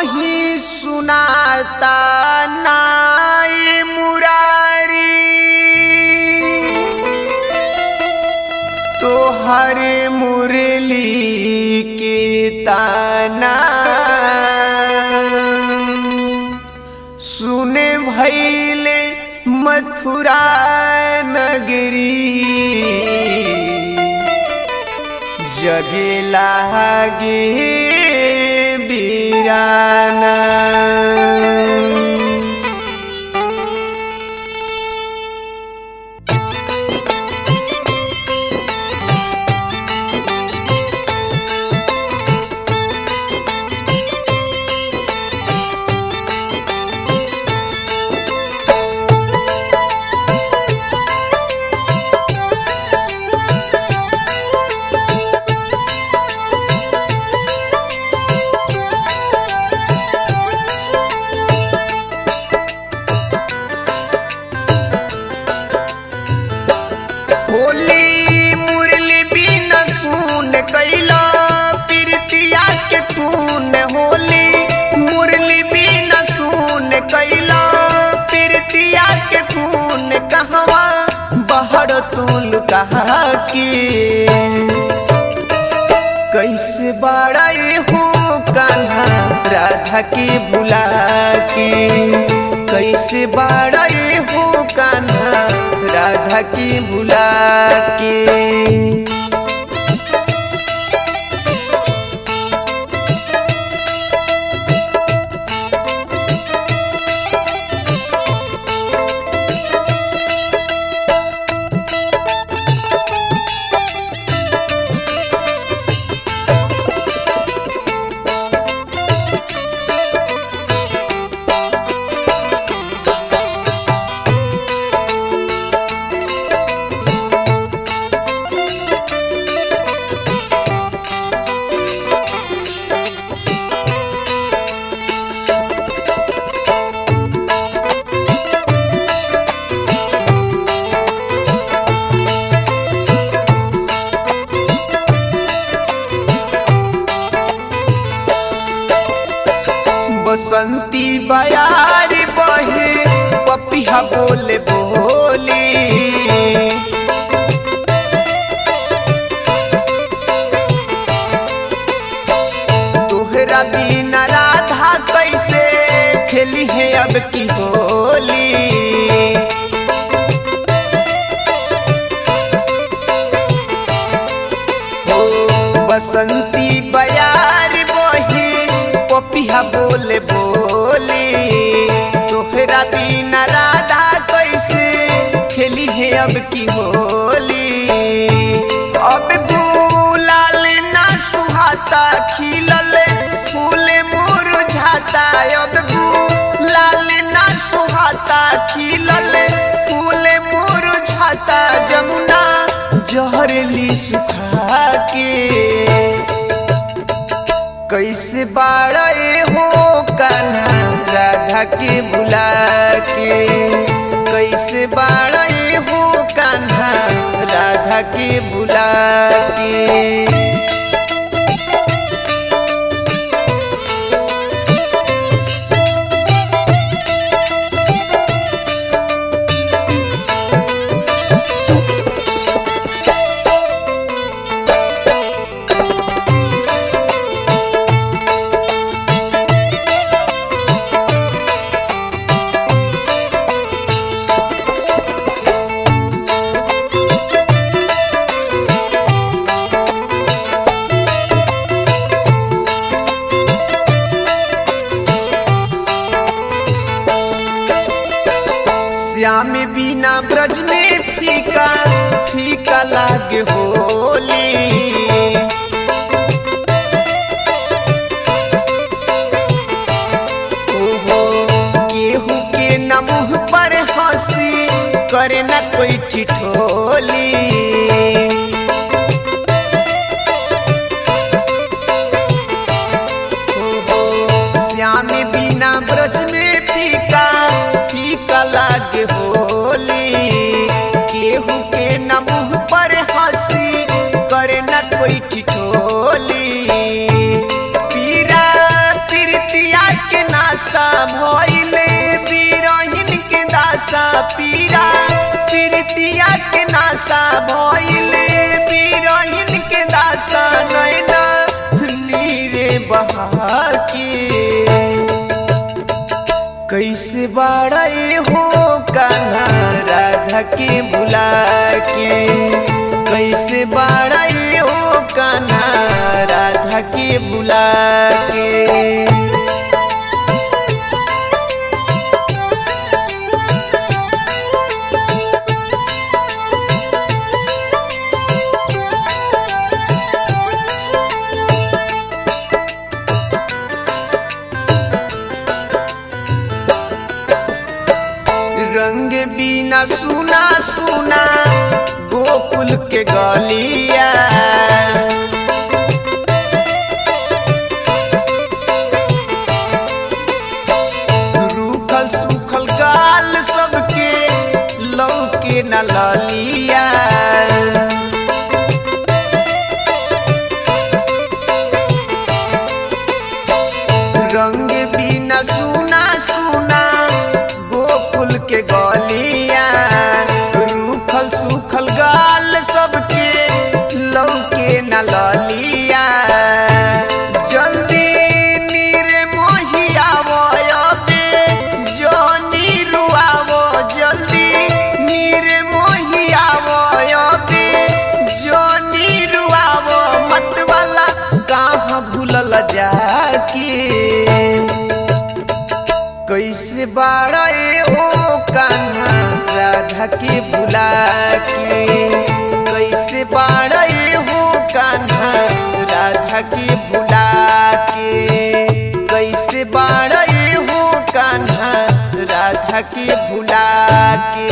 कहीं सुनाता नाई मुरारी तो हर मुरली के ताना सुने भैले मथुरा नगरी जगे लागे बीराना होली मुरली बिन सुन कैला प्रीतिया के खून होली मुरली बिन सुन कैला प्रीतिया के खून कहवा बहर तुल कहा के कैसे बड़ाई हो कान्हा राधा के बुला के कैसे बड़ाई हो कान्हा राधा की बुला के बसंती बयार बहे पपिया बोले बोली तोहरा बिना राधा कैसे खेली है अब की होली ओ बसंती बयार बही पपिया बोले बोली तोहरा बिना राधा कैसे खेली है अब की होली अब गुलाल ना सुहाता खिलल फूल मुरझाता अब गुलाल ना सुहाता खिलल फूल मुरझाता जमुना जहरली सुखा के कैसे बाड़े हो कान्हा राधा के बुला के कैसे बाड़े हो कान्हा राधा के बुला के श्याम बिना ब्रज में फीका फीका लागे होली ओहो केहू के न मुँह पर हंसी करे न कोई ठिठोली श्याम बिना ब्रज में फीका फीका लागे होली केहू के न मुँह पर हंसी करे न कोई ठिठोली पीरा पीरतिया नासा भइले बीरहिन के दासा पीरा पीरतिया के नासा भइले बीरहिन के दासा नैना नीरे बहा के कैसे बाड़े हो कान्हा राधा के बुला के कैसे बाड़े हो कान्हा राधा के बुला के रंग बिना सुना सुना गोकुल के गलिया रूखल सूखल गाल सबके लौके न ललिया रंग बिना सुना सुना गोकुल के गलिया रूखल सूखल गाल सबके लौके न ललिया जल्दी नीर मोहियावो अबे जनी रुआवो जल्दी नीर मोहियावो अबे जनी रुआवो मत वाला कहाँ भूलल जाके कैसे बाड़े ओ कान्हा राधा के बुला के कैसे बाड़े हो कान्हा राधा के बुला के कैसे बाड़े हो कान्हा राधा के बुला के